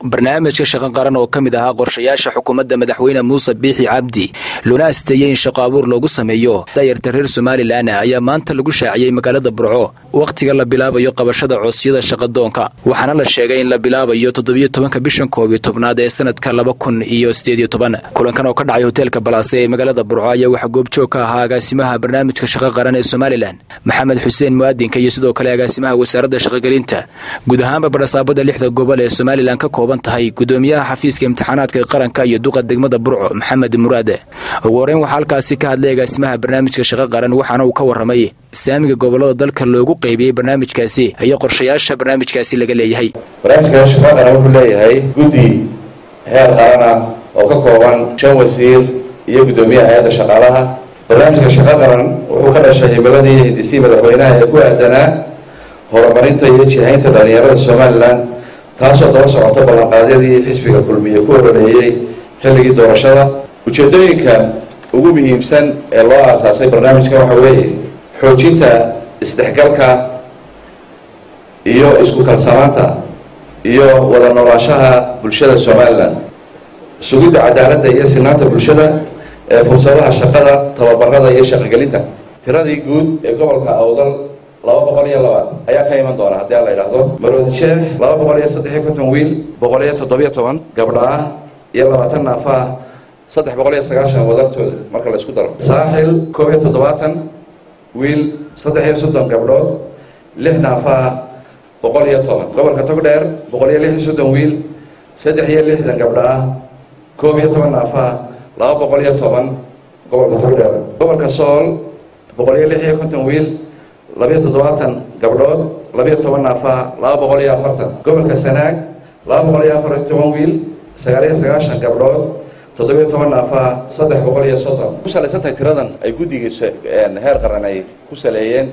barnaamijka shaqo qaran oo ka mid ahaa qorshayaasha xukuumadda madaxweyne muuse biixi cabdi loona asteeyey in shaqo abuur loogu sameeyo dayarta reer somalilan ayaa maanta lagu shaaciyey magaalada burco wakhtiga la bilaabayo qabashada codsiyada shaqadoonka waxaana la sheegay in la bilaabayo toddobiyo tobanka bishan koob iyo tobnaad ee sanadka laba kun iyo sideed iyo toban kulankan oo ka dhacay hoteelka balaase ee magaalada burco ayaa waxaa goobjoog ka ahaa agaasimaha barnaamijka shaqo qaran ee somalilan maxamed xuseen mu'aadinka iyo sidoo kale agaasimaha wasaaradda shaqogelinta guud ahaanba badhasaabada lixda gobol ee somalilan ka kooban tahay gudoomiyaha xafiiska imtixaanaadka qaranka iyo duqa degmada burco maxamed muraade ugu horeyn waxaa halkaasi ka hadlay agaasimaha barnaamijka shaqo qaran waxaana uu ka warramay saamiga gobolada dalka loogu qaybiyey barnaamijkaasi iyo qorshayaasha barnaamijkaasi laga leeyahay barnaamijka shaqo qaran wuxuu leeyahay guddi heer qarana oo ka kooban shan wasiir iyo guddoomiyaha hay-adda shaqaalaha barnaamijka shaqo qaran wuxuu ka dhashay himiladii hindisii madaxweynaha ee ku aadanaa horumarinta iyo jihaynta dhalinyarada somalilan taasoo daba socota ballanqaadyadii xisbiga kulmiye ku oroleeyey xilligii doorashada ujeedooyinka ugu muhiimsan ee loo aasaasay barnaamijka waxa weeye xoojinta isdhexgalka iyo isku kalsamaanta iyo wada noolaashaha bulshada somalilan sugidda cadaaladda iyo sinaanta bulshada ee fursadaha shaqada tababarada iyo shaqogelinta tiradii guud ee gobolka awdal laba boqol iyo labaatan ayaa ka iman doona haddii ala yidhaahdo maroodisheeh laba boqol iyo saddex iyo konton wiil boqol iyo toddobiyo toban gabdha ah iyo labaatan naafa ah saddex boqol iyo sagaashan wadartooda marka la isku daro saaxil koob iyo toddobaatan wiil saddex iyo soddon gabdhood lix naafa ah boqol iyo toban gobolka togdheer boqol iyo lix iyo soddon wiil saddex iyo lixdan gabdha ah koob iyo toban naafa ah laba boqol iyo toban gobolka togdheer gobolka sool boqol iyo lix iyo konton wiil labiyo toddobaatan gabdhood labiyo toban naafa laba boqol iyo afartan gobolka sanaag laba boqol iyo afar iyo toban wiil sagaal iyo sagaashan gabdhood toddobiyo toban naafa saddex boqol iyo soddon ku salaysantahay tiradan ay guddiga heer qaran ay ku saleeyeen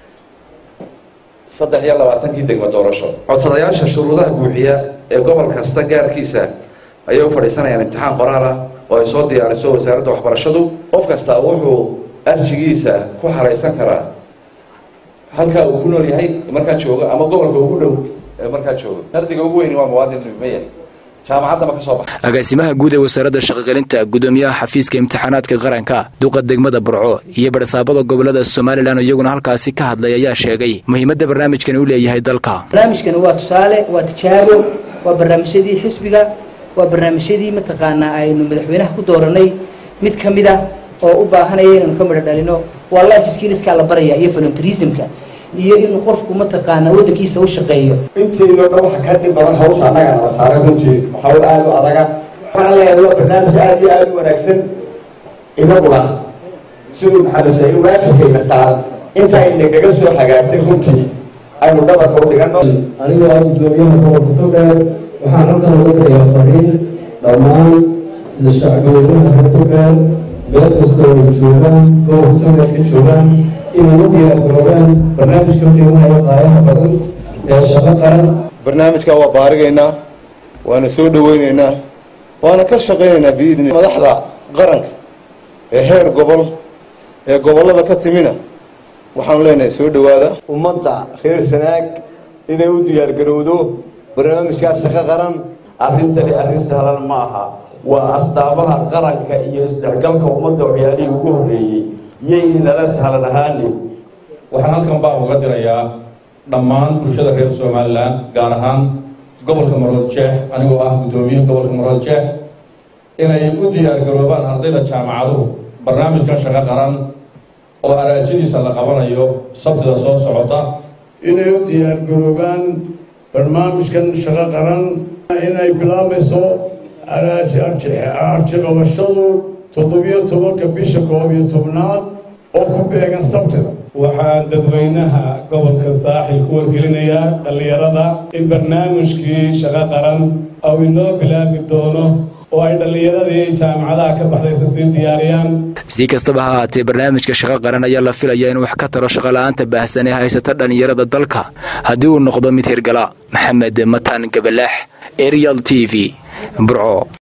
saddex iyo labaatankii degmo doorasho codsadayaasha shuruudaha buuxiya ee gobol kasta gaarkiisa ayay u fadhiisanayaan imtixaan qoraal ah oo ay soo diyaariso wasaaradda waxbarashadu qof kasta wuxuu arjigiisa ku xaraysan karaa halkaa uu ku nool yahay markaa joogo ama gobolka ugu dhow ee markaa joogo ardiga ugu weyni waa muwaadin maya jaamacaddaba ka soo baxa agaasimaha guud ee wasaaradda shaqogelinta gudoomiyaha xafiiska imtixaanaadka qaranka duqa degmada burco iyo badhasaabada gobolada somalilan iyaguna halkaasi ka hadlay ayaa sheegay muhiimadda barnaamijkani u leeyahay dalka barnaamijkani waa tusaale waa tijaabo waa barnaamijyadii xisbiga waa barnaamijyadii mataqaanaa aynu madaxweynaha ku dooranay mid ka mid ah oo u baahanaya inaynu ka midho dhalino waa life skillskaa la baraya iyo voluntarismka iyo inuu qofku mataqaanaa waddankiisa u shaqeeyo intiino dhan waxa ka dhib badan hawsha annaga nala saaray runtii hawl aada u adaga waxaan leeyahay waa barnaamij aada iyo aada u wanaagsan inaguna siduu maxaadusay waajibkayna saaran inta ay nagaga soo hagaagtay runtii aynu dhabarka u dhigano anigoo ah guddoomiyaha gobolka togdheer waxaan halkan uga dirayaa fariin dhammaan shacbiyadaha reer togdheer meel kasta oo joogaan gobolka togdheer ka joogaan inay u diyaargaroobaan barnaamijka qiimaha iyo qaayaha badan ee shaqo qaran barnaamijka waa baarigaynaa waana soo dhaweynaynaa waana ka shaqaynaynaa biidni madaxda qaranka ee heer gobol ee gobollada ka timina waxaanu leenahay soo dhowaada ummadda reer sanaag inay u diyaargarowdo barnaamijkaa shaqo qaran arrintani arrin sahlan ma aha waa astaamaha qaranka iyo isdhexgalka ummadda waxyaalihii ugu horreeyey yayni nala sahlan ahaanin waxaan halkan baa uga dirayaa dhammaan bulshada reer somalilan gaar ahaan gobolka marood jeex anigoo ah guddoomiyaha gobolka marood jeex inay u diyaargaroobaan ardayda jaamacaduhu barnaamijkan shaqo qaran oo araajadiisa la qabanayo sabtida soo socota inay u diyaargaroobaan barnaamijkan shaqo qaran inay bilaabayso arji qabashadu toddobiyo tobanka bisha koob iyo tobnaad oo ku beegan sabtida waxaan dadweynaha gobolka saaxil ku wargelinayaa dhallinyarada in barnaamijkii shaqo qaran ou inoo bilaabi doono oo ay dhallinyaradii jaamacadaha ka baxdaysa sii diyaariyaan si kastaba ha ahaatee barnaamijka shaqo qaran ayaa la filaya in wax ka taro shaqola'aanta baahsan ee haysata dhallinyarada dalka haddii uu noqdo mid hirgala maxamed mataan gabalaax arial t v burco